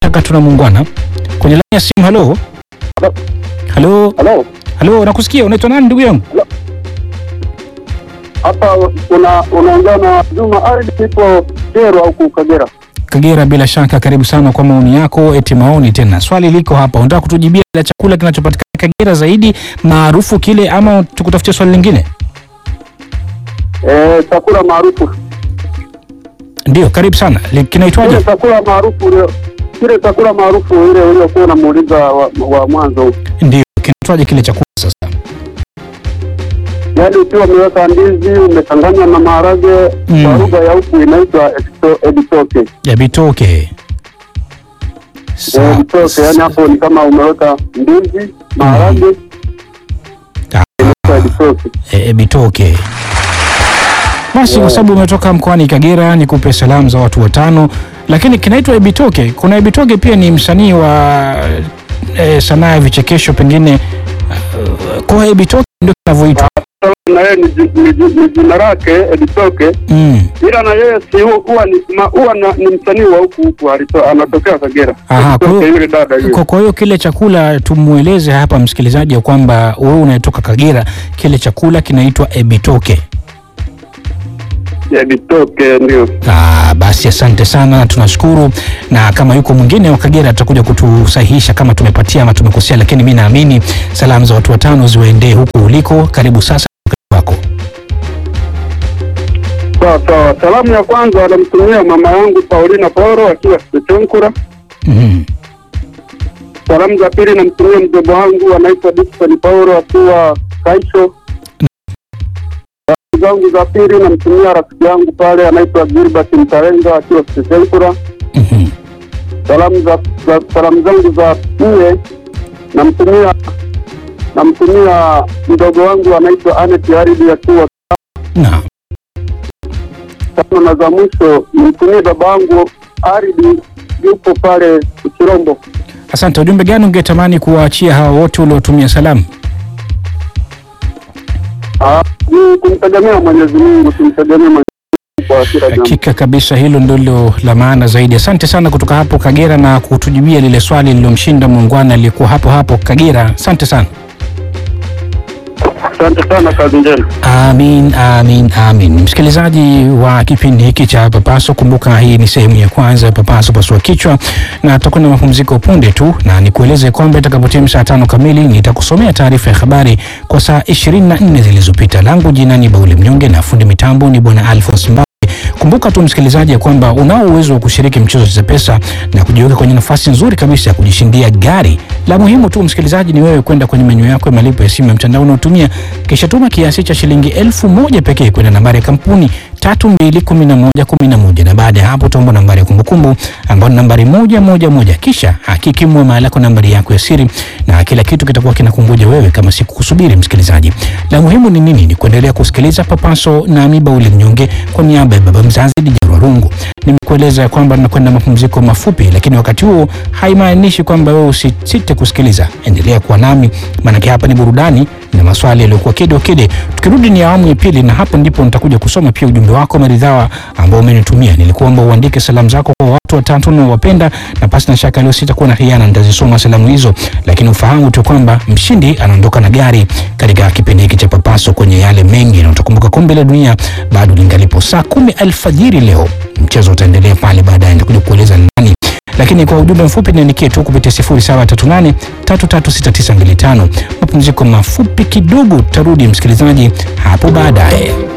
shaka tuna muungwana kwenye laini ya simu. Halo, halo, Halo, halo, nakusikia. Unaitwa nani ndugu yangu? hapa una unaongea na Juma Ardhi, ipo Kero au Kagera. Kagera, bila shaka, karibu sana kwa maoni yako. Eti maoni tena, swali liko hapa, unataka kutujibia la chakula kinachopatikana Kagera zaidi maarufu kile, ama tukutafutia swali lingine? Eh, chakula maarufu Ndio, karibu sana. Li- Kinaitwaje? kile chakula maarufu ile kile chakula maarufu ile uliokuwa unamuuliza wa, wa mwanzo, Ndio, kinaitwaje kile chakula sasa? yaani ukiwa umeweka ndizi umechanganya na maharage Mm. kwa lugha ya huku inaitwa edito- editoke. Ya bitoke. Eh, Sa- Editoke, yaani hapo ni kama umeweka ndizi maharage Ah, inaitwa editoke. e, e, bitoke. Basi kwa sababu umetoka mkoani Kagera, nikupe salamu za watu watano, lakini kinaitwa Ebitoke. Kuna Ebitoke pia ni msanii wa e, sanaa ya vichekesho pengine. Uh, kwa Ebitoke ndio kinavyoitwa. Na yeye ni ji- ni ji- ni jina lake editoke Mm. ila na yeye si hu- huwa ni ma- huwa na- ni msanii wa huku huku alito- anatokea Kagera. Aha, kwa Kutoka hiyo- yule dada yule. Kwa, kwa hiyo kile chakula tumueleze hapa msikilizaji ya kwamba wewe unatoka Kagera, kile chakula kinaitwa Ebitoke. Ya Bitoke ndio. Ah, basi asante sana, tunashukuru. Na kama yuko mwingine wa Kagera atakuja kutusahihisha kama tumepatia ama tumekosea, lakini mi naamini salamu za watu watano ziwaendee huku uliko. Karibu sasa wako. Sawa sawa. Salamu ya kwanza anamtumia mama yangu Paulina Poro akiwa Sechonkura. Mhm. Salamu za pili namtumia mjomba wangu anaitwa Dickson Paulo akiwa Kaisho. Salamu zangu za pili namtumia rafiki yangu pale anaitwa Gilbert Mtarenga akiwa Sechonkura. Mhm. salamu za, za salamu zangu za nne namtumia namtumia mdogo wangu anaitwa Anet Aridi akiwa Na tano, na za mwisho nimtumie baba wangu Aridi yupo pale Uchirombo. asante. Ujumbe gani ungetamani kuwaachia hawa wote uliotumia salamu? Ah, ni kumtegemea Mwenyezi Mungu, tumtegemee Mwenyezi Mungu kwa kila jambo. Hakika kabisa, hilo ndilo la maana zaidi. Asante sana kutoka hapo Kagera na kutujibia lile swali lililomshinda muungwana aliyekuwa hapo hapo Kagera. Asante sana. Asante sana, kazi njema. Amin, amin, amin. Msikilizaji wa kipindi hiki cha Papaso, kumbuka hii ni sehemu ya kwanza ya Papaso pasua kichwa, na tutakuwa na mapumziko punde tu, na nikueleze kwamba itakapotimia saa tano kamili nitakusomea taarifa ya habari kwa saa 24 zilizopita. Langu jina ni Bauli Mnyonge na fundi mitambo ni Bwana Alphonse Mba. Kumbuka tu msikilizaji ya kwamba unao uwezo wa kushiriki mchezo wa pesa na kujiweka kwenye nafasi nzuri kabisa ya kujishindia gari. La muhimu tu msikilizaji ni wewe kwenda kwenye menyu yako ya malipo ya simu ya mtandao unaotumia, kisha tuma kiasi cha shilingi elfu moja pekee kwenda nambari ya kampuni tatu mbili kumi na moja kumi na moja na baada ya hapo utaomba nambari ya kumbukumbu ambayo ni nambari moja moja moja, kisha hakiki muamala yako nambari yako ya siri na kila kitu kitakuwa kinakungoja wewe kama siku kusubiri. Msikilizaji, la muhimu ni nini? Ni kuendelea kusikiliza Papaso na Bauli Mnyonge kwa niaba ya baba mzazi Dijarwa Rungu. Nimekueleza ya kwamba nakwenda mapumziko mafupi, lakini wakati huo haimaanishi kwamba wewe usisite kusikiliza. Endelea kuwa nami, maanake hapa ni burudani na maswali yaliyokuwa kede kede. Tukirudi ni awamu ya pili, na hapo ndipo nitakuja kusoma pia ujumbe wako maridhawa ambao umenitumia. Nilikuomba uandike salamu zako kwa watu watatu unaowapenda, na pasi na shaka leo sitakuwa na hiana, nitazisoma salamu hizo, lakini ufahamu tu kwamba mshindi anaondoka na gari katika kipindi hiki cha Papaso kwenye yale mengi, na utakumbuka kombe la dunia bado lingalipo saa kumi alfajiri leo. Mchezo utaendelea pale baadaye, nitakuja kueleza ni nani lakini kwa ujumbe mfupi niandikie tu kupitia 0738 336925. Mapumziko mafupi kidogo, tutarudi msikilizaji hapo baadaye.